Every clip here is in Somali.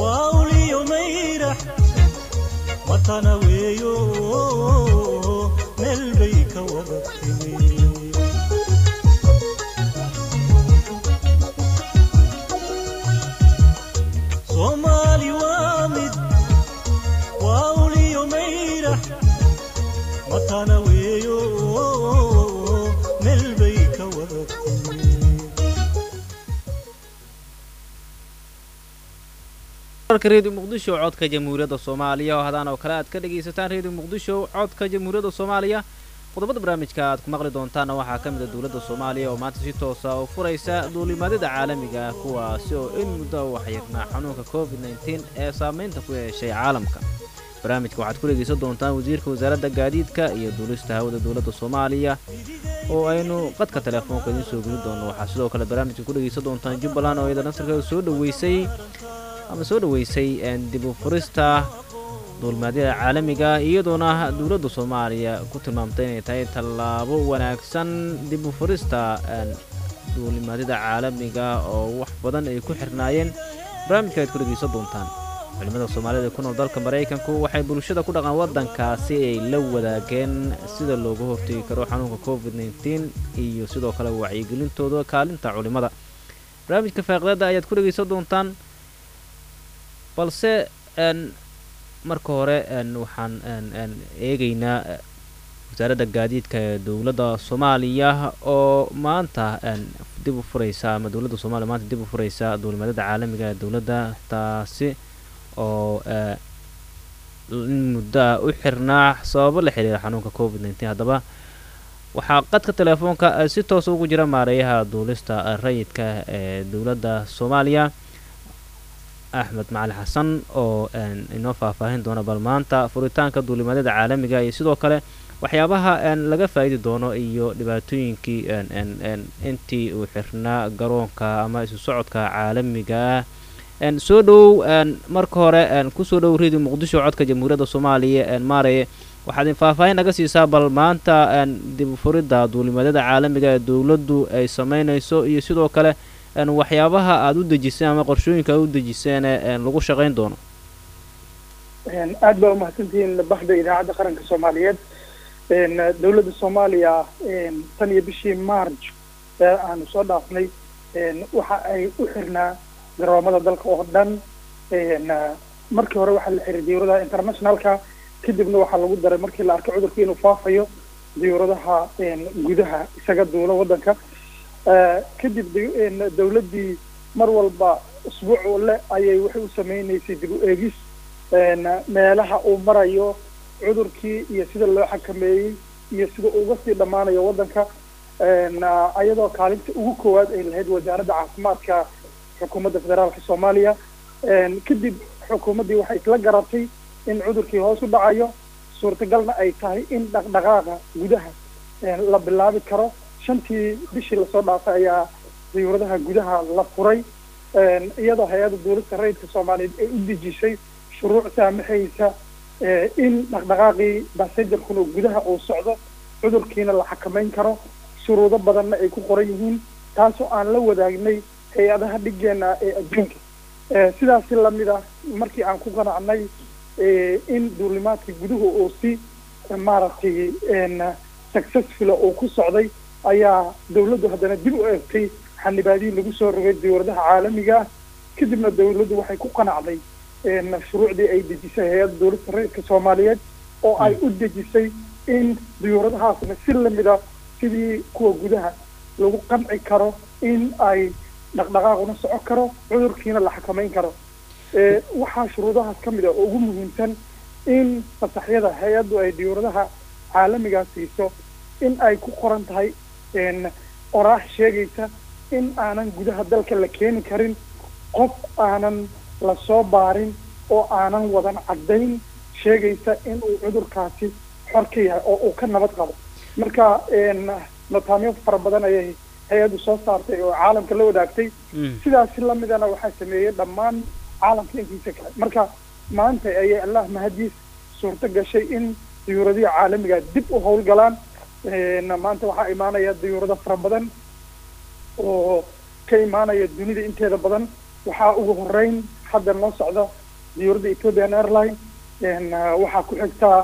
waa uliyo mayrax matana weeyo meel bay ka wada timi soomaali waa mid waa uliyo mayrax matana weeyo meel bay ka wada timi warka reediyo muqdisho codka jamhuuriyadda soomaaliya oo hadaan oo kale aad ka dhegaysataan reediyo muqdisho codka jamhuuriyadda soomaaliya qodobada barnaamijka aad ku maqli doontaana waxaa ka mid a dowladda soomaaliya oo maanta si toosa u furaysa duulimaadada caalamiga ah kuwaasi oo in muddo u waxyirnaa xanuunka covid nteen ee saamaynta ku yeeshay caalamka barnaamijka waxaad ku dhegaysan doontaan wasiirka wasaaradda gaadiidka iyo duulista hawada dowladda soomaaliya oo aynu qadka teleefoonka idiin soo geli doono waxaa sidoo kale barnaamijka ku dhegaysan doontaan jubbaland oo iyada nasarkeeda soo dhoweysay ama soo dhoweysay dib u furista duulmaadyada caalamiga iyadoona dowladda soomaaliya ku tilmaamtay inay tahay tallaabo wanaagsan dib u furista duulimaadyada caalamiga oo wax badan ay ku xirnaayeen barnaamijka aad ku dhegaysan doontaan culimada soomaalida ee ku nool dalka maraykanku waxay bulshada ku dhaqan waddankaasi ay la wadaageen sida looga hortegi karo xanuunka covid nteen iyo sidoo kale wacyigelintooda kaalinta culimada barnaamijka faaqidaada ayaad ku dhegaysan doontaan balse marka hore waxaan eegaynaa wasaaradda gaadiidka ee dowladda soomaaliya oo maanta dib u furaysa ama dowladda soomaliya maanta dib u furaysa duulimaadada caalamiga ee dowladda taasi oo in muddoa u xirnaa sababo la xiriira xanuunka covid nteen haddaba waxaa qadka teleefoonka si toosa ugu jira maareeyaha duulista rayidka ee dowladda soomaaliya axmed macali xasan oo inoo faahfaahin doona bal maanta furitaanka duulimaadada caalamiga iyo sidoo kale waxyaabaha laga faa'idi doono iyo dhibaatooyinkii intii uu xirnaa garoonka ama isu socodka caalamiga ah soo dhowow marka hore kusoo dhowow redio muqdisho codka jamhuuriyadda soomaaliya maareye waxaad faahfaahin naga siisaa bal maanta dib u furidda duulimaadada caalamiga ee dowladdu ay sameynayso iyo sidoo kale waxyaabaha aada u dejiseen ama qorshooyinka aad u dejiseen lagu shaqayn doono aad baa umahadsantihiin baxda idaacadda qaranka soomaaliyeed dowladda soomaaliya tan iyo bishii march ee aanu soo dhaafnay waxa ay u xirnaa garoomada dalka oo dhan markii hore waxaa la xiray diyuuradaha internationalka kadibna waxaa lagu daray markii la arkay cudurka inuu faafayo diyuuradaha gudaha isaga duulo waddanka kadib dawladdii mar walba usbuuc le ayay waxay u sameyneysay dib u eegis meelaha uu marayo cudurkii iyo sida loo xakameeyey iyo sida uga sii dhammaanayo waddanka ayadoo kaalinta ugu koowaad ay lahayd wasaaradda caafimaadka xukuumadda federaalka soomaaliya kadib xukuumaddii waxay isla garatay in cudurkii hoos u dhacayo suurtagalna ay tahay in dhaqdhaqaaqa gudaha la bilaabi karo shantii bishii lasoo dhaafay ayaa diyuuradaha gudaha la furay iyadoo hay-adda dowladda rayidka soomaaliyeed ay u dejisay shuruuc saamaxaysa in dhaqdhaqaaqii basenjarkuna gudaha uu socdo cudurkiina la xakameyn karo shuruudo badanna ay ku qoran yihiin taasoo aan la wadaagnay hay-adaha dhigeena ee adduunka sidaasi lamid ah markii aan ku qanacnay in duulimaadkii guduhu uu si maaragtay successful uu ku socday ayaa dawladdu haddana dib u eegtay xanibaadihii lagu soo rogay diyuuradaha caalamiga ah kadibna dawladdu waxay ku qanacday shuruucdii ay dejisay hay-adda dowladda rayidka soomaaliyeed oo ay u dejisay in diyuuradahaasna si lamida sidii kuwa gudaha lagu qanci karo in ay dhaqdhaqaaquna soco karo cudurkiina la xakameyn karo waxaa shuruudahaas ka mid a oo ugu muhiimsan in fasaxyada hay-addu ay diyuuradaha caalamigaa siiso in ay ku qoran tahay oraax sheegaysa in aanan gudaha dalka la keeni karin qof aanan lasoo baarin oo aanan wadan caddayn sheegaysa in uu cudurkaasi xor ka yahay oo uu ka nabad qabo marka nataamyo fara badan ayay hay-addu soo saartay oo caalamka la wadaagtay sidaasi lamidana waxaa sameeyey dhammaan caalamka intiisa kale marka maanta ayay allah mahadiis suurto gashay in diyuuradihi caalamiga dib u howlgalaan maanta waxaa imaanaya diyuurado fara badan oo ka imaanaya dunida inteeda badan waxaa ugu horeyn hadda noo socda diyuuradda ethiopian airline waxaa ku xigtaa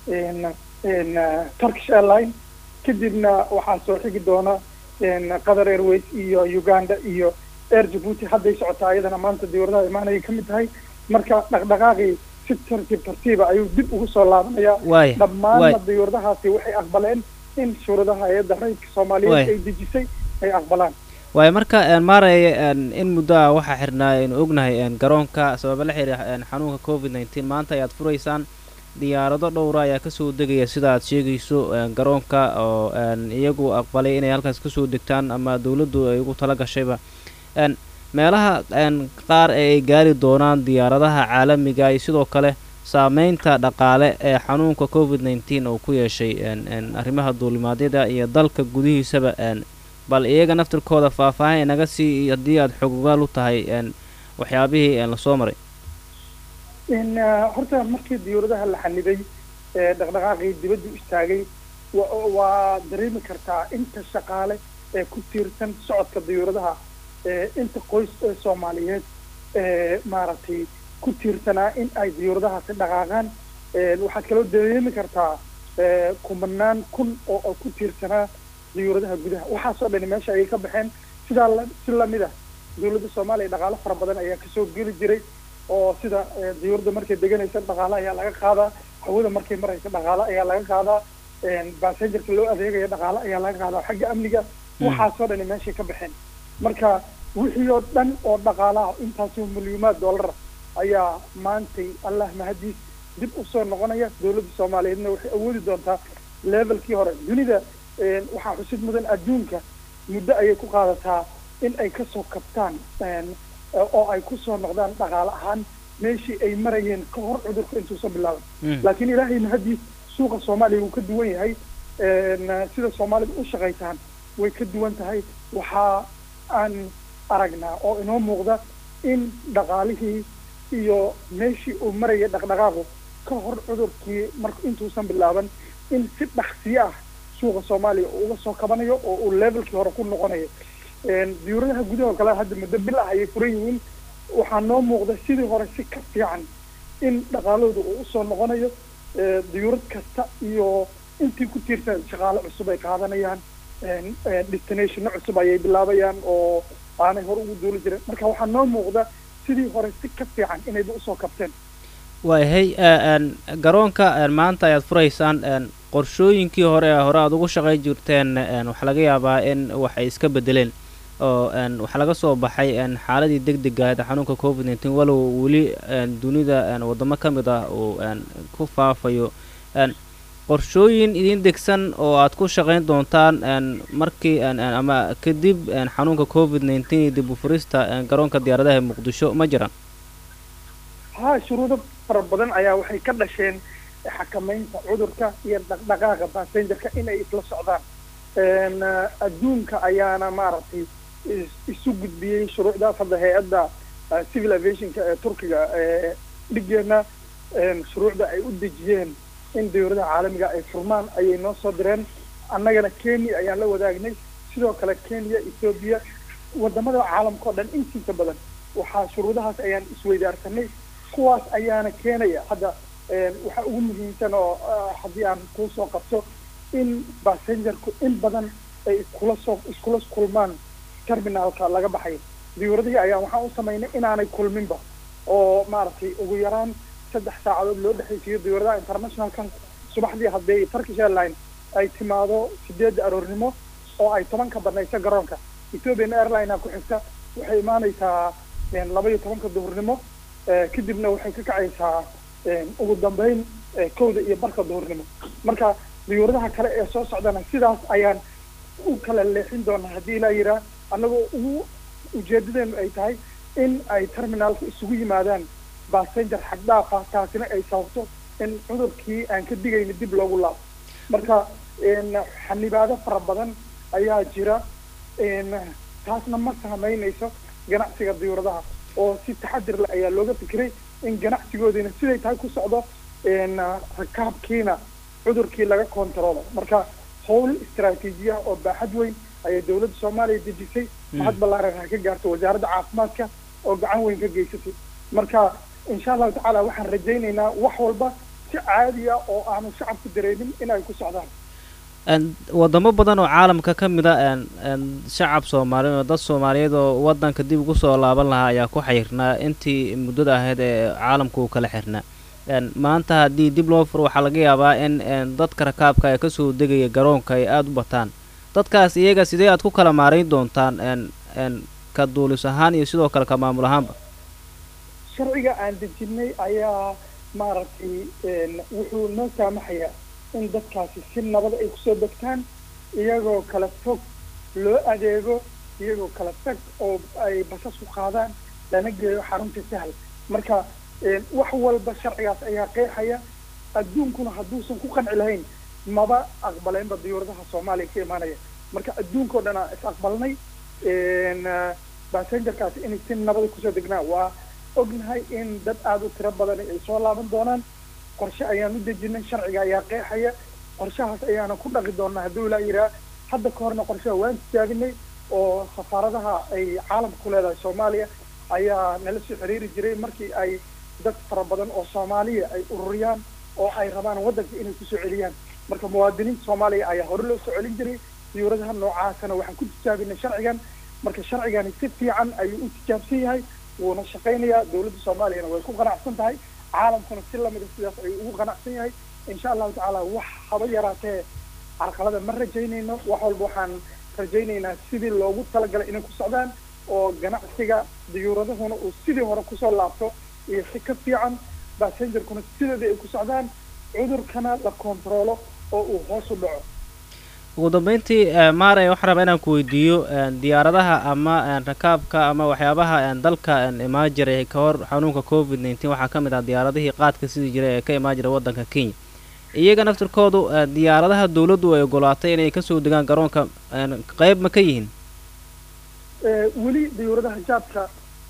turkish airline kadibna waxaa soo xigi doona qatar airways iyo uganda iyo air jabuuti hadday socotaa ayadana maanta diyuuradaha imaanayay ka mid tahay marka dhaqdhaqaaqii si tartiib tartiiba ayuu dib ugu soo laabanayaa waaya dhammaanna diyuuradahaasi waxay aqbaleen in shuruudaha hay-adda rayidka soomaaliyeed Waay. ay dejisay ay aqbalaan waayo marka een, maaraya een, in muddo ah waxaa xirnaa aynu ognahay een, garoonka sababa la xiriira een, xanuunka covid nneteen maanta ayaad furaysaan diyaarado dhowra ayaa kasoo degaya sida aad sheegayso een, garoonka oo een, iyagu aqbalay inay halkaas kasoo degtaan ama dowladdu ay ugu tala gashayba een, meelaha een, qaar ee ay gaari doonaan diyaaradaha caalamiga iyo sidoo kale saameynta dhaqaale ee xanuunka covid nneteen oo ku yeeshay een, een, arrimaha duulimaadyada iyo dalka gudihiisaba een, bal iyaga naftirkooda faahfaahin inaga sii haddii aad xogogaal u tahay een, waxyaabihii een, lasoo maray in horta markii diyuuradaha la xanibay ee dhaqdhaqaaqii dibaddu istaagay wa- waa dareemi kartaa inta shaqaale ee ku tiirsan socodka diyuuradaha ee inta qoys ee soomaaliyeed ee maaragtay ku tiirsanaa in ay diyuuradahaasi dhaqaaqaan Ee, waxaad kaloo dareemi kartaa ee, kumanaan kun oo oo ku tiirsanaa diyuuradaha gudaha waxaasoo dhani meesha ayay ka baxeen sidaa la si lamid ah dowladda soomaaliya dhaqaalo fara badan ayaa kasoo geli jiray oo sida eh, diyuuradda markay deganaysa dhaqaale ayaa laga qaadaa hawada markay maraysa dhaqaale ayaa laga qaadaa basengerka loo adeegaya dhaqaale ayaa laga qaadaa xagga amniga Mm. waxaasoo dhani meeshay ka baxeen marka wixii oo dhan oo dhaqaalaha intaasoo milyuumaad dollar ayaa maantay allah mahadiis dib usoo noqonaya dowladda soomaaliyeedna waxay awoodi doontaa levelkii hore dunida eh, waxaa xusid mudan adduunka muddo ayay ku qaadataa in ay kasoo kabtaan een, oo ay kusoo noqdaan dhaqaale ahaan meeshii ay marayeen ka hor cudurka intuusan bilaaban Mm. laakiin ilaahay mahadiis suuqa soomaaliya wuu ka duwan yahay een, sida soomaalida u shaqaytaan way ka duwan tahay waxaa aan aragnaa oo inoo muuqda in dhaqaalihii iyo meeshii uu marayay dhaqdhaqaaqu ka hor cudurkii marka intuusan bilaaban in si dhaqsiyo ah suuqa soomaaliya uu uga soo kabanayo oo uu levelkii hore ku noqonayo Een, diyuuradaha gudaha kale hadda muddo bil ah ayay furan yihiin waxaa noo muuqda sidii hore si ka fiican in dhaqaalahooda uu usoo noqonayo ee, diyuurad kasta iyo intii ku tiirsan shaqaale cusub ay qaadanayaan een, een, destinationo cusub ayay bilaabayaan oo aanay hore ugu duuli jirin marka waxaa noo muuqda sidii hore si ka fiican inayba usoo kabteen waayahay ee, een, garoonka een, maanta ayaad furaysaan een, qorshooyinkii hore ee hore aad ugu shaqayn jirteen een, waxaa laga yaabaa in wax ay iska bedeleen oo een, waxaa laga soo baxay een, xaaladii deg dega ahayd ee xanuunka covid nneteen walow weli een, dunida een, waddamo ka mid ah uu een, ku faafayo een, qorshooyin idin degsan oo aad ku shaqayn doontaan een, markii een, een, ama kadib een, xanuunka covid nneteen iyo dib u furista een, garoonka diyaaradaha ee muqdisho ma jiraan ha shuruudo fara badan ayaa waxay ka dhasheen xakamaynta cudurka iyo dhaqdhaqaaqa basengerka inay isla socdaan Een, eh, adduunka ayaana maaragtay is- isu gudbiyey shuruucdaas hadda hay-adda eh, civil aviationka ee turkiga ee dhigeena een, shuruucda ay u dejiyeen in diyuuradaha caalamiga ay furmaan ayay noo soo direen annagana kenya ayaan la wadaagnay sidoo kale kenya ethiopia wadamada caalamka oo dhan intiisa badan waxaa shuruudahaas ayaan isweydaarsanay kuwaas ayaana keenaya hadda een, waxaa ugu muhiimsan oo ah, haddii aan kuusoo qabto in basengerku in badan ay iskula soo iskula kulmaan terminalka laga baxayo diyuuradihii ayaa waxaan u samaynay inaanay kulminba oo maaragtay ugu yaraan saddex saacadood loo dhexaysiiyo diyuuradaha internationalkan subaxdii haddii turkish airline ay timaado sideedda aroornimo oo ay tobanka banayso garoonka ethiopian airline ku xigta waxay imaanaysaa een, laba iyo tobanka duhurnimo eh, kadibna waxay ka kacaysaa een, ugu dambeyn eh, kowda iyo barka duhurnimo marka diyuuradaha kale ee soo socdana sidaas ayaan u kala leexin doonaa haddii ilaa yiraa annagoo ugu ujeedadeenu ay tahay in ay terminalka isugu yimaadaan basenger xagdhaafa taasina ay sababto in cudurkii aan ka digayna dib loogu laabo marka een, xanibaado fara badan ayaa jira een, taasna ma saameynayso ganacsiga diyuuradaha oo si taxadir leh ayaa looga fikiray in ganacsigoodiina siday tahay ku socdo een, rakaabkiina cudurkii laga kontaroolo marka howl istaraatiijiya oo baaxad weyn ayay dowladda soomaaliya dejisay mahad ballaaran ha ka gaarto wasaaradda caafimaadka oo gacan weyn ka geysatay marka insha allahu tacaala waxaan rajaynaynaa wax walba si caadiya oo aanu shacabku dareemin in ay ku socdaan wadamo badan oo caalamka ka mid a shacab soomaaliyeed oo dad soomaaliyeed oo wadanka dib ugu soo laaban lahaa ayaa ku xayirnaa intii muddada ahayd ee caalamku uu kala xirnaa maanta haddii dib loo furo waxaa laga yaabaa in dadka rakaabka ee kasoo degaya garoonka ay aada u bataan dadkaas iyaga sidee aad ku kala maarayn doontaan ka duulis ahaan iyo sidoo kale ka maamul ahaanba sharciga aan dejinay ayaa maaragtay wuxuu noo saamaxayaa in dadkaasi si nabad ay kusoo degtaan iyagoo kala fog loo adeego iyagoo kala fog oo ay basas ku qaadaan lana geeyo xarunta sahal marka wax walba sharcigaas ayaa qeexaya adduunkuna hadduusan ku qanci lahayn maba aqbaleenba diyuuradaha soomaaliya ka imaanaya marka adduunka oo dhan aan is aqbalnay basengerkaasi inay si nabada kusoo degnaan waa ognahay in dad aada u tiro badan ay soo laaban doonaan qorshe ayaan u dejinay sharciga ayaa qeexaya qorshahaas ayaana ku dhaqi doonaa hadduu ilaa yiraa hadda ka horna qorshaha waan tijaabinay oo safaaradaha ay caalamka ku leedahay soomaaliya ayaa nala soo xiriiri jiray markii ay dad fara badan oo soomaaliya ay ururiyaan oo ay rabaan waddanka inay kusoo celiyaan marka muwaadiniinta soomaaliya ayaa hore loo soo celin jiray diyuuradaha noocaasana waxaan ku tijaabinay sharcigan marka sharcigani si fiican ayuu u tijaabsan yahay wuuna shaqaynayaa dawladda soomaaliyana way ku qanacsan tahay caalamkuna si lamida sidaas ayuu ugu qanacsan yahay insha allahu tacaala wax haba yaraatee carqalada ma rajaynayno wax walba waxaan rajaynaynaa sidii loogu talagalay inay ku socdaan oo ganacsiga diyuuradahuna uu sidii hore kusoo laabto iyo si ka fiican basengerkuna sideeda ay ku socdaan cudurkana la kontaroolo oo uu hoos u dhaco ugu dambeyntii maarey waxaan rabaa inaan ku weydiiyo diyaaradaha ama rakaabka ama waxyaabaha dalka imaan jiray ka hor xanuunka covid nneteen waxaa ka mid ah diyaaradihii qaadka sidii jiray ee ka imaan jiray waddanka kenya iyaga naftirkoodu diyaaradaha dawladdu ay ogolaatay inay kasoo degaan garoonka qeyb ma ka yihiin weli diyuuradaha jaadka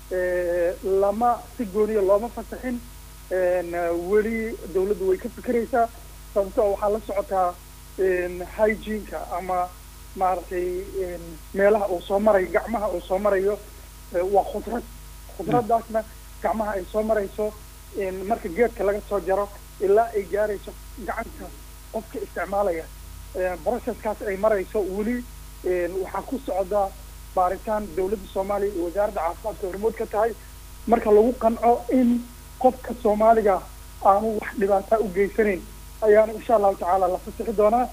lama si gooniya looma fasaxin weli dawladdu way ka fikeraysaa sababtoo waxaa la socotaa hygieneka ama maaragtay meelaha uu soo marayo gacmaha uu soo marayo waa khudrad khudraddaasna gacmaha ay soo marayso marka geedka laga soo jaro ilaa ay gaarayso gacanta qofka isticmaalaya processkaas ay marayso weli waxaa ku socda baaritaan dawladda soomaaliya iyo wasaaradda caafimaadka hormood ka tahay marka lagu qanco in qofka soomaaliga aanu wax dhibaataa u geysanayn ayaana insha allahu tacaala la fasixi doonaa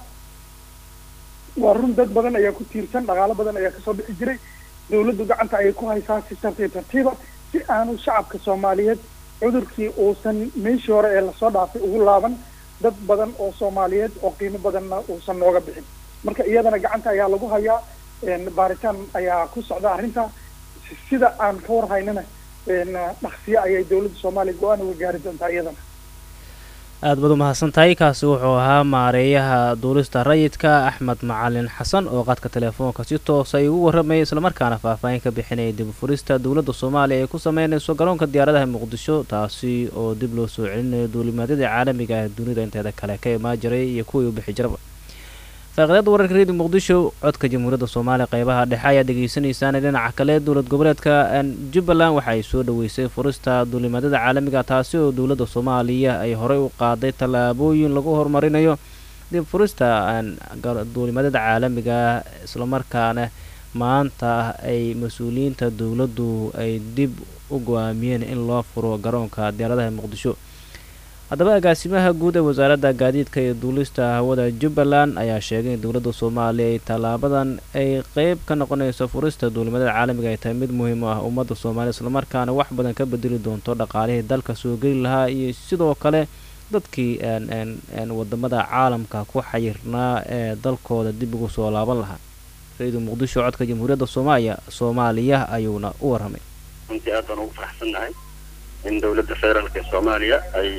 waa run dad badan ayaa ku tiirsan dhaqaalo badan ayaa kasoo bixi jiray dawladdu gacanta ayay ku haysaa si tartiib tartiiba si aanu shacabka soomaaliyeed cudurkii uusan meeshii hore ee lasoo dhaafay ugu laaban dad badan oo soomaaliyeed oo qiimo badanna uusan nooga bixin marka iyadana gacanta ayaa lagu hayaa baaritaan ayaa ku socda arrinta sida aan ka warhaynana dhaqsiyo ayay dawladda soomaaliya go-aan uga gaari doontaa iyadana aad baad umahadsan tahay kaasi wuxuu ahaa maareeyaha duulista rayidka axmed macalin xasan oo qadka teleefoonka si toosa ay ugu warramayay islamarkaana faahfaahin ka bixinaya dib u furista dowladda soomaaliya ay ku sameynayso garoonka diyaaradaha muqdisho taasi oo dib loo soo celinayo duulimaadyadii caalamiga ah dunida inteeda kale ka imaan jiray iyo kuwii u bixi jiraba faaqiidada wararka redio muqdisho codka jamhuuriyadda soomaaliya qeybaha dhexe ayaa dhegaysanaysaan dhinaca kale dowlad goboleedka jubbaland waxa ay soo dhaweysay furista duulimaadyada caalamiga taasi oo dowladda soomaaliya ay horey u qaaday tallaabooyin lagu horumarinayo dib furista duulimaadyada caalamiga islamarkaana maanta ay mas-uuliyiinta dowladdu ay dib u go-aamiyeen in loo furo garoonka diyaaradaha muqdisho haddaba agaasimaha guud ee wasaaradda gaadiidka iyo duulista hawada jubbaland ayaa sheegay in dowladda soomaaliya ay tallaabadan ay qeyb ka noqonayso furista duulimadada caalamiga ay tahay mid muhiim u ah ummadda soomaaliya islamarkaana wax badan ka bedeli doonto dhaqaalihii dalka soo geli lahaa iyo sidoo kale dadkii wadamada caalamka ku xayirnaa ee dalkooda dib ugu soo laaban lahaa ra-iidu muqdisho codka jamhuuriyadda soomaaliya soomaaliya ayuuna u warramay runtii aad baan ugu faraxsannahay in dowladda federaalk ee soomaaliya ay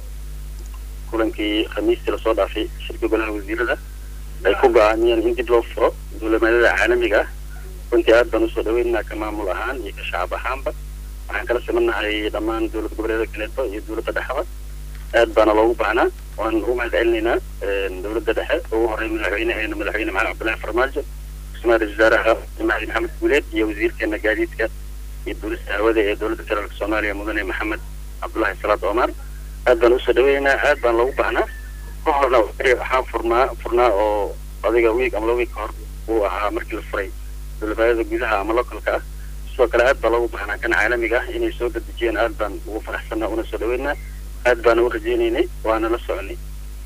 kulankii khamiistii lasoo dhaafay shirka golaha wasiirada ay ku go-aamiyeen in dib loo furo duulimaadada caalamiga ah runtii aad baan usoo dhaweynaynaa ka maamul ahaan iyo ka shacab ahaanba waxaan kala simannahay dhammaan dowlad goboleeda kaleeto iyo dowladda dhexeba aad baana loogu baahnaa waan ugu mahad celinaynaa dowladda dhexe ugu horey madaxweyneheena madaxweyne maxamed cabdullaahi farmaajo ra-iisul wasaaraha macali maxamed guuleed iyo wasiirkeena gaadiidka iyo duulista hawada ee dowladda federaalk soomaaliya mudane maxamed cabdullaahi salaad omar aad baan usoo dhaweynaynaa aad baan loogu baahnaa ka horna waxaan furnaa furnaa oo adiga wiig ama laba wiig ka hor uu ahaa markii la furay dowladbaayada gudaha ama localka ah sidoo kale aad baa loogu baahnaa kan caalamiga ah inay soo dedejiyeen aad baan ugu faraxsanaa una soo dhaweynaa aad baana u rajaynaynay waana la soconay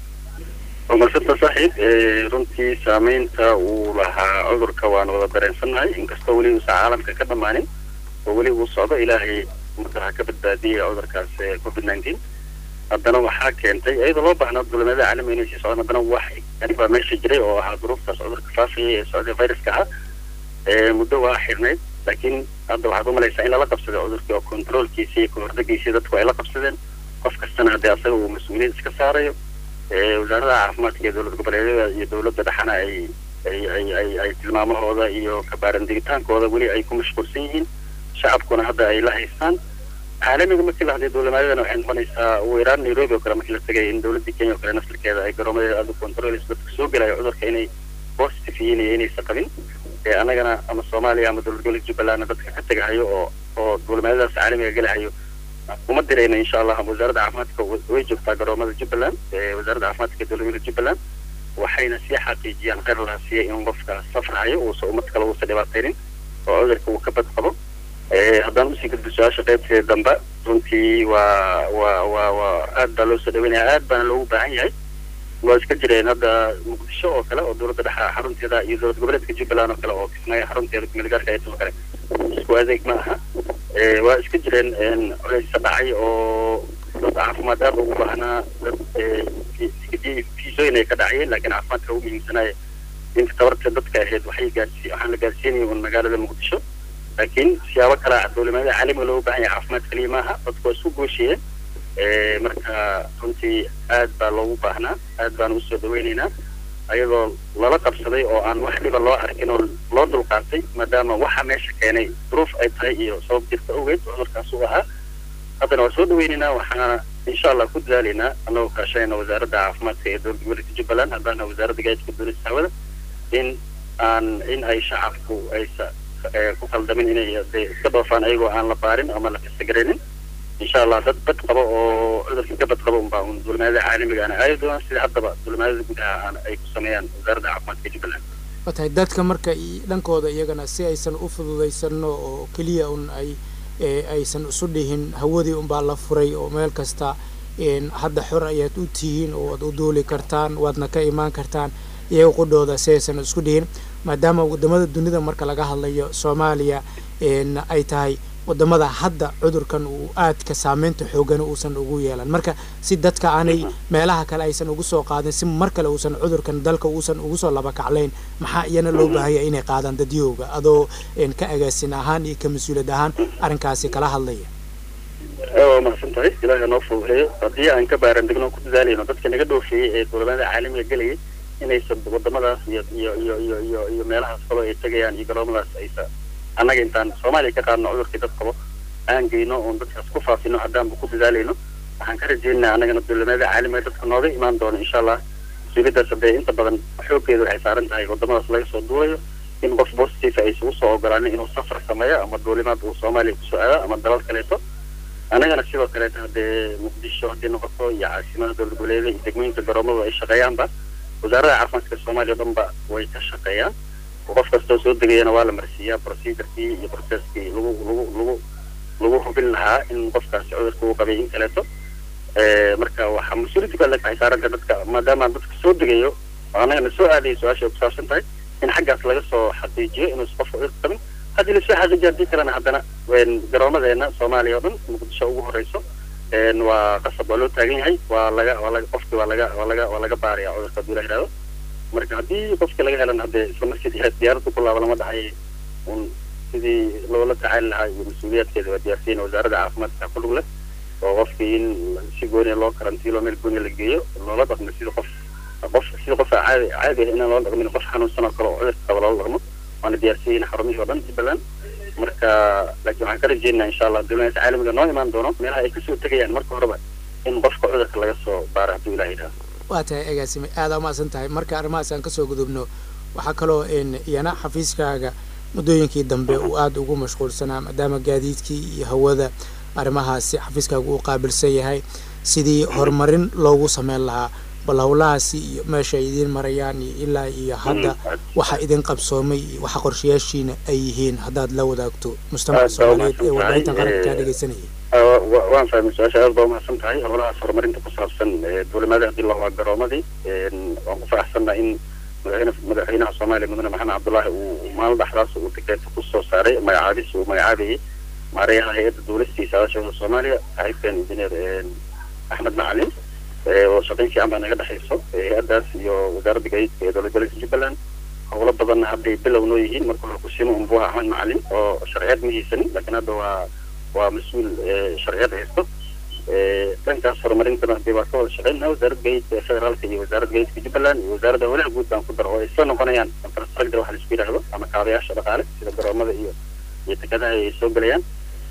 marsanta saaxiib runtii saameynta uu lahaa cudurka waana wada dareensannahay inkastoo weli uusan caalamka ka dhammaanin oo weli uu socdo ilaahay ummadda ha ka badbaadiyay cudurkaas covid nineteen haddana waxaa keentay iyadoo loo baahnaa dulamada caalamiga inay sii socdaan haddana wax yani baa meesha jiray oo ahaa duruuftaas cudurka faafaya ee socday viruska ah muddo waa xirnayd laakiin hadda waxaad umalaysaa in lala qabsaday cudurkii oo controolkiisa iyo kahordagiisa dadku ay la qabsadeen qof kastana haddii asaga uu mas-uuliyad iska saarayo wasaarada caafimaadka iyo dowlad goboleedyada iyo dowladda dhexana ay ay ay ay ay tilmaamahooda iyo kabaarandigitaankooda weli ay ku mashquulsan yihiin shacabkuna hadda ay la haystaan caalamiga markii la hadlay dowlamaadadana waxay noqonaysaa ugu yaraan nairobi oo kale markii la tegay in dowladda kenya oo kale naftirkeeda ay garoomadeeda aada u controlayso dadka soo gelaya cudurka inay positive yihiin iyo inaysan qabin ee annagana ama soomaaliya ama dowlad goboleed jubbalandna dadka ka tegahayo oo oo dowlamaadadaas caalamiga gelahayo uma dirayna insha allah wasaaradda caafimaadka way joogtaa garoomada jubbaland wasaaradda caafimaadka dowlad goboleed jubbaland waxayna sii xaqiijiyaan kheyr laha siiya in qofka safrahayo uusa ummad kale uusa dhibaataynin oo cudurka uu ka bad qabo haddaan usii gudbo su-aasha qaybteeda dambe runtii waa waa waa waa aad baa loo soo dhaweynaya aad baana loogu baahan yahay waa iska jireen hadda muqdisho oo kale oo dowladda dhexa xarunteeda iyo dowlad goboleedka jubbaland oo kale oo kismaayo xarunteeda kumeelgaarka aytoo kale isku adeeg ma aha waa iska jireen culeysa dhacay oo dad caafimaad aad ugu baahnaa dad fiisooyin ay ka dhacayeen laakiin caafimaadka ugu muhiimsanaaye inta tabarta dadka ahayd waxay gaarsi waxaan la gaarsiinaya un magaalada muqdisho laakiin siyaabo kale dowlamada caalamiga looga baahan yahay caafimaad kaliya maaha dadku waa isku gooshiyeen marka runtii aad baa loogu baahnaa aad baan usoo dhaweynaynaa ayadoo lala qabsaday oo aan wax dhiba loo arkin oo loo dulqaatay maadaama waxa meesha keenay duruuf ay tahay iyo sabab jirta awgeed cudurkaas uu ahaa haddana waa soo dhaweynaynaa waxaana insha allah ku dadaalaynaa annagoo kaashanayna wasaaradda caafimaadka ee dowlad goboleedka jubbaland haddaana wasaaradda gaadiidka dowladda hawada in aan in ay shacabku aysa ku qaldamin inay de iska dhoofaan ayagoo aan la baarin ama la kasagaraynin insha allah dad bad qabo oo cudurka ka bad qabo unbaa un dulmaadada caalamiga ana aadi doonaan sida haddaba dulmaadada gudaha aan ay ku sameeyaan wasaaradda caafimaadka jubbaland waa tahay dadka marka dhankooda iyagana si aysan u fududaysano oo keliya un ay aysan isu dhihin hawadii unbaa la furay oo meel kasta hadda xor ayaad u tihiin oo waad u duuli kartaan waadna ka imaan kartaan iyaga qudhooda si aysan isku dhihin maadaama wadamada dunida marka laga hadlayo soomaaliya ay tahay wadamada hadda cudurkan uu aadka saameynta xoogan uusan ugu yeelan marka si dadka aanay meelaha kale aysan ugu soo qaadin si mar kale uusan cudurkan dalka uusan ugu soo labakaclayn maxaa iyana loo baahaya inay qaadaan dadyooga adoo ka agaasin ahaan iyo ka mas-uuliyad ahaan arrinkaasi kala hadlaya waa mahadsan tahay ilaahay noo fududeeyo haddii aan ka baaran degno ku dadaalayno dadka naga dhoofeeyey ee dowlamada caalamiga gelayay inaysan wadamadaas iyo iyo iyo iyo iyo iyo meelahaas kaloo ay tegayaan iyo garoomadaas aysa annaga intaan soomaaliya ka qaadno cudurkii dad qabo aan geyno oon dadkaas ku faafino haddaanba ku dadaalayno waxaan ka rajaynaynaa annagana dowlamada caalamiga dadka nooga imaan doono insha allah mas-uuliyaddaas haddee inta badan xooggeeda waxay saaran tahay wadamadaas laga soo duulayo in qof positive aysan usoo ogolaanin inuu safar sameeyo ama duulimaad uu soomaaliya kusoo aado ama dalal kaleeto annagana sidoo kaleeto haddee muqdisho haddii noqoto iyo caasimada dowlad goboleeda iyo degmooyinka garoomadu ay shaqeeyaanba wasaaradda caafimaadka soomaaliya o dhan ba way ka shaqeeyaan qof kastoo soo degayana waa la marsiiyaa procedurkii iyo processkii lagu lagu lagu lagu hubin lahaa in qofkaasi cudurka uu qabay in kaleeto marka waxaa mas-uuliyadda kale waxay saaranta dadka maadaama dadka soo degayo oo annagana soo aadaya su-aasha ay kusaabsan tahay in xaggaas laga soo xaqiijiyo inuusan qofka cudurka qabin haddii lasoo xaqiijiyo haddii kalena haddana garoomadeena soomaaliya oo dhan muqdisho ugu horeyso waa qasab waa loo taagan yahay waa laga waa laga qofki waa laga waa laga waa laga baaraya cudurka hadduu la yidhahdo marka haddii qofki laga helan haddee isla markii diyaaradda ku laaba lama dhahay un sidii loola tacaali lahaa iyo mas-uuliyaadkeeda waa diyaarsiina wasaaradda caafimaadka ku lug leh oo qofkii in si gooniya loo karantiilo meel gooniya la geeyo loola dhaqmo sida qof qof sida qof caadi caadi ah inaan loola dhaqmin qof xanuunsan oo kale oo cudurka qaba loola dhaqmo waana diyaarsiiyeyna xarumihii oo dhan jubbaland marka laakiin waxaan ka rajeynaa insha allah dowladaas caalamiga noo imaan doono meelaha ay kasoo tegayaan marka horeba in qofka cudurka laga soo baaro hadduu ilaah yidhahdo waa tahay agaasime aada umaasan tahay marka arrimahaas aan kasoo gudubno waxaa kaloo iyana xafiiskaaga muddooyinkii dambe uu aada ugu mashquulsanaa maadaama gaadiidkii iyo hawada arrimahaasi xafiiskaagu uu qaabilsan yahay sidii horumarin loogu sameyn lahaa bal howlahaasi iyo meesha ay idiin marayaan iyo ilaa iyo hadda waxa idin qabsoomay iyo waxa qorshayaashiina ay yihiin haddaad la wadaagto mujtamaca soomaaliyeed ee warbaahintan qaranka kaa dhegeysanayay waan fahmay su-aasha aad baa umahadsan tahay howlahaas horumarinta ku saabsan duulimaada hadii la waa garoomadii waan ku faraxsanna in madaxweyne madaxweynaha soomaaliya mudane maxamed cabdullaahi uu maalin dhexdaas uu tikeeta kusoo saaray magacaabis uu magacaabayay maareeyaha hay-adda duulistiisa adashada soomaaliya saaxiibkan injineer axmed macalin oo shaqayn fiican baa naga dhexayso hay-addaas iyo wasaaradda gaadiidka ee dowlad goboleedka jubbaland howlo badanna hadday bilow noo yihiin marka hore kusimo umbuha axmed macalin oo sharciyeed ma haysanin laakiin hadda waa waa mas-uul sharciyad haysto dhankaas horumarintana hadii waa ka wada shaqeynaa wasaaradda gaadiidka ee federaalka iyo wasaaradda gaadiidka jubbaland iyo wasaaradda howlaha guud baan ku daro oo ay soo noqonayaan infrastructure waxa laisku yidhaahdo ama kaabayaasha dhaqaale sida garoomada iyo iyo tekadaha ay soo gelayaan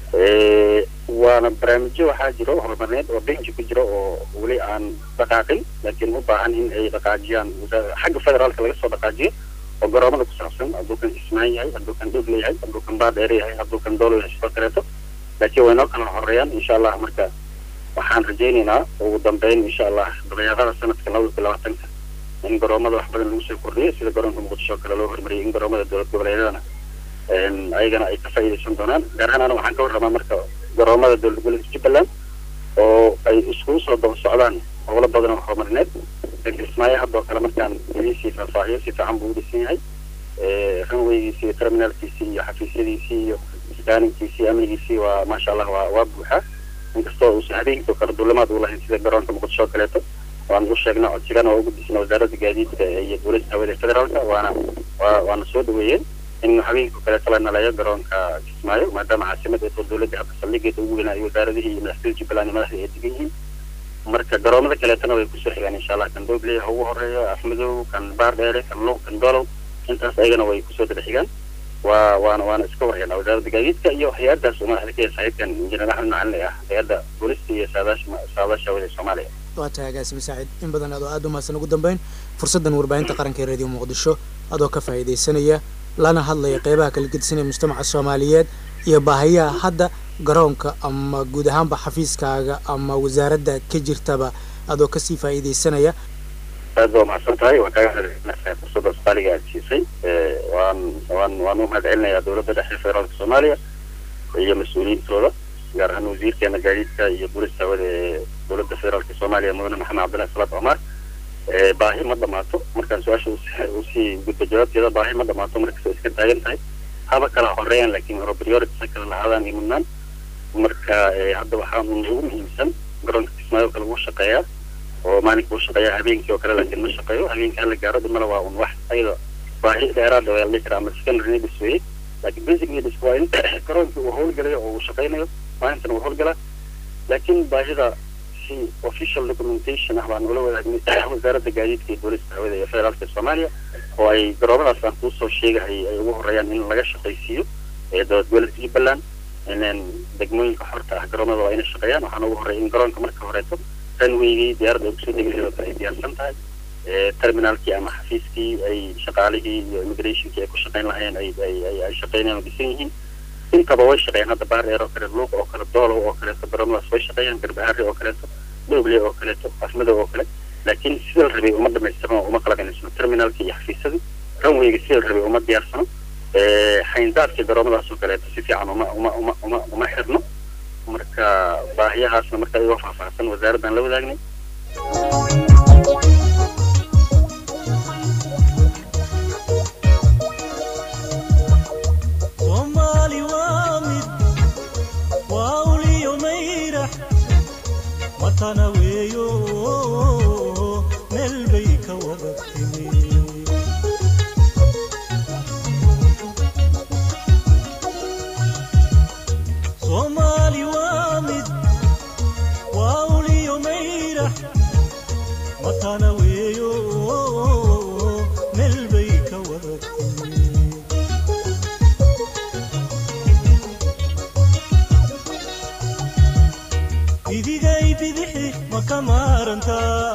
waana barnaamijyo waxaa jiro horumarineed oo benji ku jiro oo weli aan dhaqaaqin laakiin u baahan in ay dhaqaajiyaan xagga federaalka laga soo dhaqaajiyo oo garoomada ku saabsan hadduu kan kismaan yahay hadduu kan dhog leeyahay hadduu kan baadheer yahay hadduu kan doolo yahay sidoo kaleeto laakiin way noo kala horeeyaan insha allah marka waxaan rajaynaynaa ugu dambeyn insha allah dabayaaqada sanadka labada kun labaatanka in garoomada wax badan lagu soo kordhiyo sida garoonka muqdisho kale loo hormariyay in garoomada dowlad goboleedyadana ayagana ay ka faa'iidaysan doonaan gaar ahaan ana waxaan ka warramaa marka garoomada dowlad goboleedka jubbaland oo ay iskugu soo daba socdaan howlo badan oo horumarineed kismaayo haddoo kale markaan idiisii faahfaahiyo si fiican buu u dhisan yahay runwaygiisii iyo terminaalkiisii iyo xafiisyadiisii iyo scanninkiisii amnigiisii waa maasha allah waa waa buuxaa inkastoo uusan habeenkii oo kale duulimaad u lahayn sida garoonka muqdisho oo kaleeto waan u sheegnay codsigana waa ugu disnay wasaaradda gaadiidka iyo dowladda hawada federaalka waana waa waana soo dhaweeyeen in habeenkii oo kaleeto la naleeyo garoonka kismaayo maadaama caasimada ee dowladda hadda saldhigeeda ugu weynaa iyo wasaaradihii iyo madaxtooyada jubbaland iyo madaxda ay degan yihiin marka garoomada kaleetana way kusoo xigaan insha allah kan doobley ha ugu horeeyo afmadow kan baardheere kan luuq kan dolow intaas ayagana way kusoo daba xigaan waa waana waana iska warhaynaa wasaaradda gaadiidka iyo hay-addaas uu madaxda ka yahay saaxiibkan injineer axmed macalin ah hay-adda boolista iyo saadaasha saadaasha hawada ee soomaaliya waa tahay agaasime saacid in badan adoo aada u mahadsan ugu dambeyn fursaddan warbaahinta qaranka ee radio muqdisho adoo ka faa'iidaysanaya lana hadlaya qeybaha kala gedisanaya mujtamaca soomaaliyeed iyo baahayaha hadda garoonka ama guud ahaanba xafiiskaaga ama wasaaradda ka jirtaba adoo kasii faa'iidaysanaya aad baa umahadsan tahay waan kaaga hadlay fursadda soomaaliga aad siisay waan waan waan u mahad celinayaa dowladda dhexe federaalka soomaaliya iyo mas-uuliyiintooda gaar ahaan wasiirkeena gaadiidka iyo boolista hawada ee dowladda federaalka soomaaliya mudane maxamed cabdillahi salaad cumar baahi ma dhamaato markaan su-aasha usii gudba jawaabteeda baahi ma dhamaato markastoo iska taagan tahay haba kala horeeyaan laakiin hore priority kala lahaadaan iyo mudnaan marka hadda waxaa ugu muhiimsan garoonka kismaayo kale wuu shaqeeyaa oo maalinka uu shaqeeyaa habeenkii oo kale laakiin ma shaqeeyo habeenkii hala gaaro dhimala waa un wax ayada baahi dheeraada waa la dhihi karaa ama secondary needs weeye laakiin basic needs waa in garoonkii uu howlgalayo oo uu shaqeynayo maalintana uu howlgalaa laakiin baahida si official documentation ah baan ula wadaagnay wasaaradda gaadiidka iyo boolista hawada ee federaalka soomaaliya oo ay garoomadaas aan kuusoo sheegahay ay ugu horeeyaan in laga shaqaysiiyo ee dowlad goboleedka jubbaland inaan degmooyinka xorta ah garoomada waa inay shaqeeyaan waxaan ugu horeeya in garoonka marka horeeto runwaygii diyaaradda ay kusoo degi lahayd oo kale ay diyaarsan tahay terminaalkii ama xafiiskii ay shaqaalihii iyo immigrationkii ay ku shaqeyn lahayeen ay ay ay ay shaqeynayaan oo dhisan yihiin intaba way shaqeeyaan hadda baardheer oo kale luuq oo kale doolow oo kaleeto garoomadaas way shaqeeyaan garbaharre oo kaleeto dhoble oo kaleeto afmadow oo kale laakiin sida la rabay uma dhamaystirno uma kala dhamaystirno terminaalkii iyo xafiisyadii runwayga sida la rabay uma diyaarsano xayndaadkii garoomadaas oo kaleeto si fiican uma uma uma uma uma xirno marka baahiyahaasna marka ayagoo faahfaahsan wasaaraddan la wadaagnay soomaali waa mid waa uliyo mayrax matana weeyo meel bay ka wada timi soomaali waa mid waa uliyo mayrax matana weeyo meel bay ka wada timi idigay bidixi ma ka maarantaa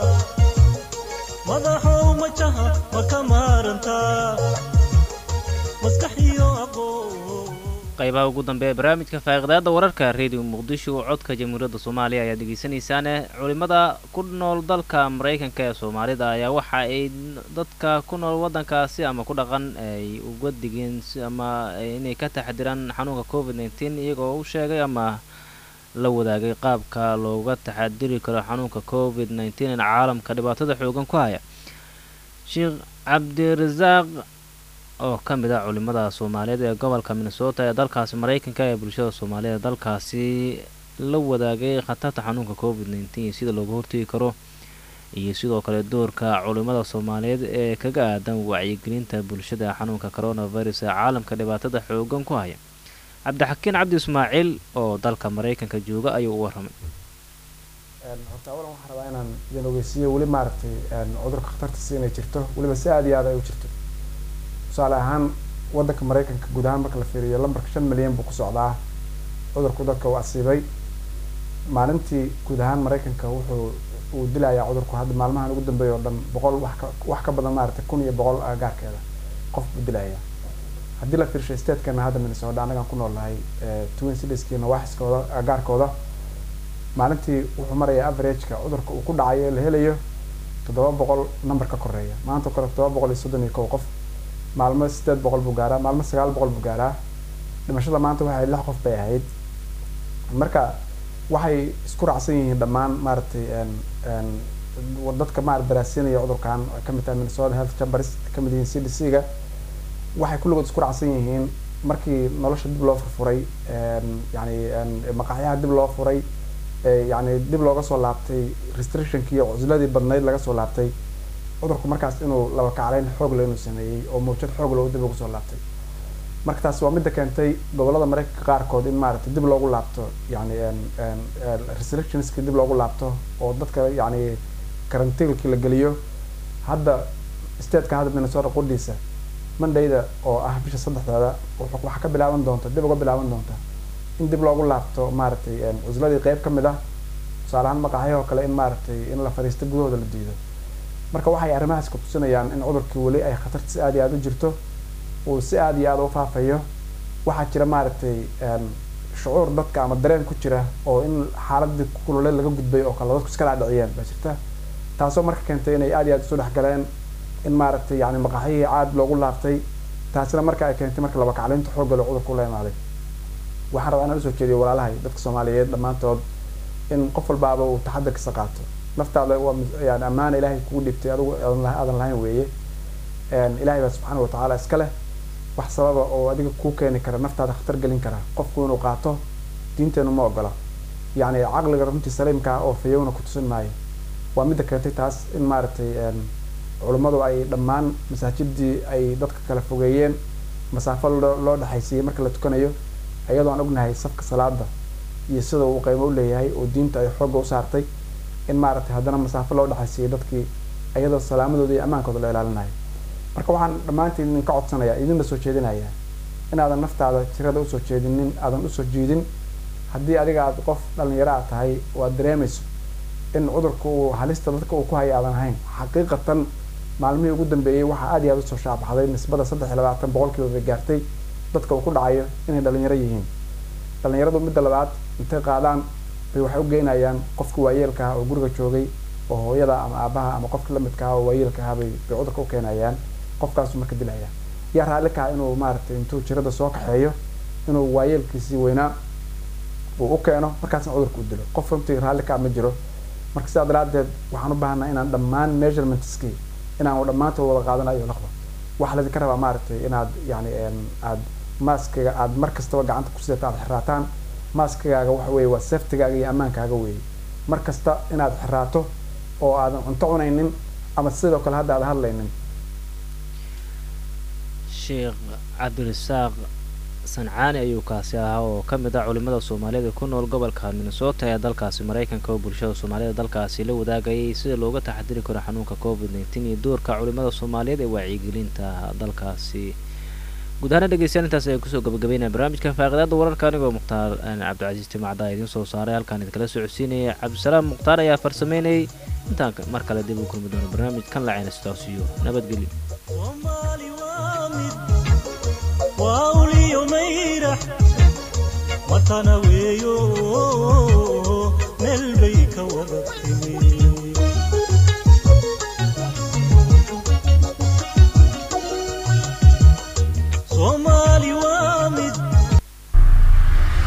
madaxow majaha ma ka maarantaa maskax iyo aqoon noqo qaybaha ugu dambeeya barnaamijka faaqidaada wararka radio muqdisho codka jamhuuriyadda soomaaliya ayaad dhegeysanaysaane culimada ku nool dalka maraykanka ee soomaalida ayaa waxa ay dadka ku nool waddankaasi ama ku dhaqan ay uga digeen si- ama inay ka taxdiraan xanuunka covid nneteen iyagoo u sheegay ama la wadaagay qaabka looga taxadiri karo xanuunka covid nneteen ee caalamka dhibaatada xoogan ku haya sheekh cabdirasaaq oo ka mid ah culimada soomaaliyeed ee gobolka minnesota ee dalkaasi maraykanka ee bulshada soomaaliyeed ee dalkaasi la wadaagay khatarta xanuunka covid nneteen iyo sida looga hortegi karo iyo sidoo kale doorka culimada soomaaliyeed ee kaga aadan wacyigelinta bulshada xanuunka coronavirus ee caalamka dhibaatada xoogan ku haya cabdixakiin cabdi ismaaciil oo dalka maraykanka jooga ayuu u waramay horta awalan waxaan rabaa inaan idin ogeysiiyo weli maaragtay cudurka khatartiisa inay jirto weliba si aada iyo aad ay u jirto tusaale ahaan waddanka maraykanka guud ahaan marka la fiiriyo lambarka shan milyan buu ku socdaa cudurku dadka uu asiibay maalintii guud ahaan maraykanka wuxuu uu dilayaa cudurku hadda maalmahan ugu dambeeya oo dhan boqol wax ka wax ka badan maaragtay kun iyo boqol agaarkeeda qof buu dilayaa haddii la fiirshay statekana hadda minnesota annagaan ku noolnahay twin citieskiina waaxiskooda agaarkooda maalintii wuxuu marayaa averageka cudurka uu ku dhacayo la helayo toddoba boqol number ka koreeya maanta kale toddoba boqol iyo soddon iyo kow qof maalmo sideed boqol buu gaaraa maalmo sagaal boqol buu gaaraa dhimashada maanta waxay lix qof bay ahayd marka waxay isku raacsan yihiin dhammaan maaragtay dadka maarata daraasiinaya cudurkan ay kamid tahay minnesota health chambers kamid yihiin c d c ga waxay kulligood isku raacsan yihiin markii nolosha dib loo furfuray yani maqaxyaha dib loo furay yani dib looga soo laabtay restrictionkii iyo cusladii badnayd laga soo laabtay cudurku markaas inuu laba kacleyn xoog le inuu sameeyey oo mawjad xoog loo dib ugu soo laabtay marka taas waa midda keentay gobolada maraykanka qaarkood in maaragtay dib loogu laabto yani restrictionskii dib loogu laabto oo dadka yani karantiilkii la geliyo hadda stateka hadda minnesota qudhiisa mondayda oo ah bisha saddexdeeda waxaa ka bilaaban doonta dib uga bilaaban doonta in dib loogu laabto maaragtay cusladii qeyb ka mid ah tusaale ahaan maqaxyahoo kale in maaragtay in la fadhiista gudahooda la diido marka waxay arrimahaas ku tusinayaan in cudurkii weli ay khatarta si aada iyo aada u jirto uu si aada iyo aada u faafayo waxaa jira maaragtay shucuur dadka ama dareen ku jira oo in xaaladii kulule laga gudbay oo kale dadku iska dhaadhiciyeen baa jirta taasoo marka keentay inay aada iyo aada isu dhex galeen in maaragtay yani maqaxyihii caad loogu laabtay taasina marka ay keentay marka laba kacleynta xoogga loo cudurku la imaaday waxaan rabaa inaan usoo jeediyo walaalahay dadka soomaaliyeed dhammaantood in qof walbaaba uu taxadarkiisa qaato naftaada waa yani ammaana ilaahay kugu dhibtay adigu aadan lahayn weeye ilahay baa subxaana watacaala iska leh wax sababa oo adiga kuu keeni kara naftaada khatar gelin kara qofku inuu qaato diinteenu ma ogola yani caqliga runtii saliimkaa oo fayowna ku tusin maayo waa midda keentay taas in maaragtay culummadu ay dhammaan masaajidii ay dadka kala fogeeyeen masaafo loo dhexaysiiyey marka la tukanayo iyadoo aan ognahay safka salaada iyo sida uu qeymo uleeyahay oo diinta ay xoogga u saartay in maaragtay haddana masaafo loo dhexaysiiyey dadkii iyadoo salaamadooda iyo ammaankooda la ilaalinayo marka waxaan dhammaantiin idinka codsanayaa idinla soo jeedinayaa inaadan naftaada jirada usoo jeedinin aadan usoo jiidin haddii adiga aad qof dhalinyaro aad tahay oo aad dareemayso in cudurka uu halista dadka uu ku haya aadan ahayn xaqiiqatan maalmihii ugu dambeeyey waxaa aada iyo aada usoo shaabaxday nisbada saddex iyo labaatan boqolkiiba bay gaartay dadka uu ku dhacayo inay dhalinyaro yihiin dhalinyaradu midda labaad intay qaadaan bay waxay u geynayaan qofka waayeelka ah oo guriga joogay oo hooyada ama aabaha ama qofka lamidka ah oo waayeelka ah bay bay cudurka u keenayaan qofkaasu marka dilaya yaa raalli kaha inuu maaragtay intuu jirada soo kaxeeyo inuu waayeelkiisii weynaa uu u keeno markaasna cudurka u dilo qof runtii raalli kaa ma jiro marka sidaa daraadeed waxaan u baahanaa inaan dhammaan measurementskii inaan dhammaantood wada qaadanayo laqba waxaa laydinka rabaa maaragtay inaad yani aad maaskiga aad mar kastaba gacanta ku sidata aad xiraataan maaskigaaga waxa weeye waa saftigaaga iyo ammaankaaga weeye mar kasta inaad xiraato oo aadan cunto cunaynin ama sidoo kale hadda aad hadlaynin sheekh cabdirasaaq sancaani ayuu kaasi ahaa oo ka mid ah culimada soomaaliyeed ee ku nool gobolka minnesota ee dalkaasi maraykanka oo bulshada soomaaliyed dalkaasi la wadaagayay sida looga taxadiri karo xanuunka covid nneteen iyo doorka culimada soomaaliyeed ee wacyigelinta dalkaasi guud ahaana dhegeystayaal intaas ayaan kusoo gabagabeynaya barnaamijka faaqidaada wararka anigoo mukhtaar cabdicasiis timacda idiin soo saaray halkaan idinkala socodsiinaya cabdisalaam mukhtaar ayaa farsameynayay intaan mar kale dib u kulmi doono barnaamij kan lacayna sidaas iyo nabadgelyo soomaali waa mid waa uliyo mayrax matana weeyo meel bay ka wadatay